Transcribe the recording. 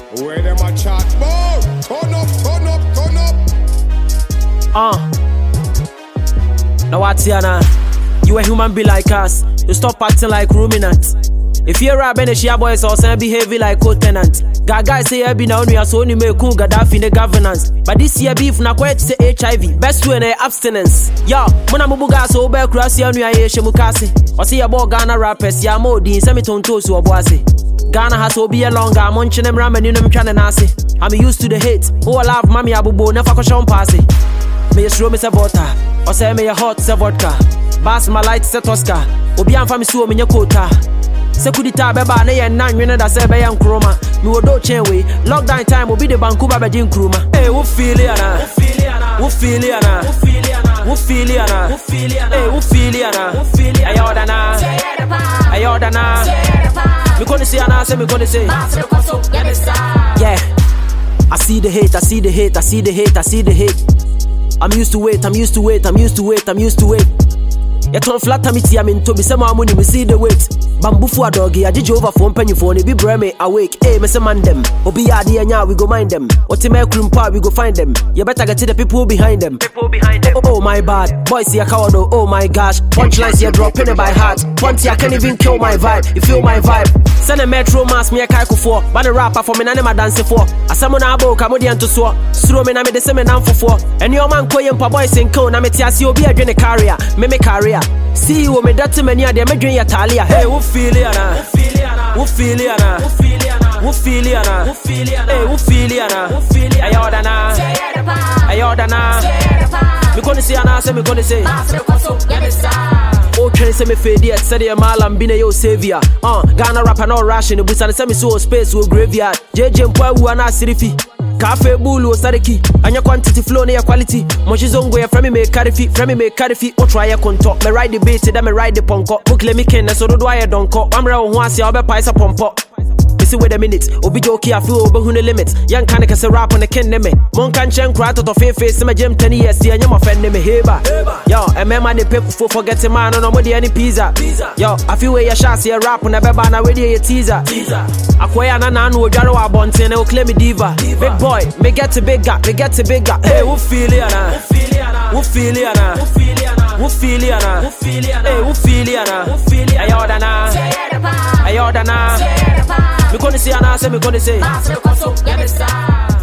Where them a chat about? Turn up, turn up, turn up. Uh. Now what's here now? You a human be like us. You stop acting like ruminant. If you're a Benishia boys or some behaving like co-tenant. Gaga say I be now only so only make cool Gaddafi in the governance. But this year beef na quite say HIV. Best way na abstinence. Yo, muna mubuga so be cross ya nua ye shemukase. O say ya bo Ghana rappers ya mo din se me tonto so oboase. Ghana has obi a longer, I'm munching them ramen in them trying nasi. I'm used to the hate. Oh, I love mommy abubo, never ko shon passy. Me a slow me se water, or say me a hot se vodka. Bass my light se tosca. Obi am fami suo me nye quota. Se kudita beba na ye nan nwene da se be yan kroma. Me wo do chen we. Lockdown time obi de banku ba be din kroma. Hey, wo feel it ana? Wo feel it ana? Wo feel it ana? Hey, wo feel it ana? Ayo dana. Ayo dana. Me gonna say ana, say me gonna say. Yeah. I see the hate, I see the hate, I see the hate, I see the hate. I'm used to it, I'm used to it, I'm used to it, I'm used to it. You turn flat me tia me to be some money, me see the weight. Bamboo for a doggy, I did you over phone penny phone, be breme me awake. Hey, me say man them. Obi adi anya, we go mind them. Otime krumpa, we go find them. You better get to the people behind them. People behind them. Oh, oh my bad, boys see a coward, oh, oh my gosh. Punchlines here dropping it by heart. Punty, I can't even kill my vibe. You feel my vibe. Send a metro mass me a kaiko for. But the rapper for me, none of my dance for. A salmon abo, Camodian to so. Throw me na me the same man for four. And your man koyem pa boys in cone, na me tia see obi a drink carrier. Me me carrier. See you me that many a me drink your talia. Hey, who feel it ana? Who feel it ana? Who feel it ana? Hey, who feel it ana? Ayo dana. Ayo dana. Me gonna say ana, say me gonna say. Oh, train say me fade yet, say the malam bine yo savior. Uh, Ghana rapper no ration, but say me so space wo graveyard. JJ mpo wu ana sirifi. Cafe bulu sariki Anya quantity flow na ya quality Moshi zongo ya frame me carry fi Frame me carry fi O try ya konto Me ride the beat da me ride the ponko Book le mi ken na so do do ya donko Wamra wo ho ase obe paisa pompo Missy wait a minute, Obi Joki, I feel over the limit. Young can I say rap on the ken me. Mon can chen cry to the face face, my gym 10 years, see, and you're my friend, me heba. Yo, and man, the people for forgetting man, no more any pizza. Yo, I feel where your shots here rap on the beba, na ready a teaser. Akwaya na na no jaro abonte, and claim me diva. Big boy, me get to big guy, me get to big guy. Hey, who feel it, ana? Who feel it, ana? Who feel it, ana? Hey, who feel it, ana? Ayo dana. Ayo dana. Me gonna say, ana, say me gonna say.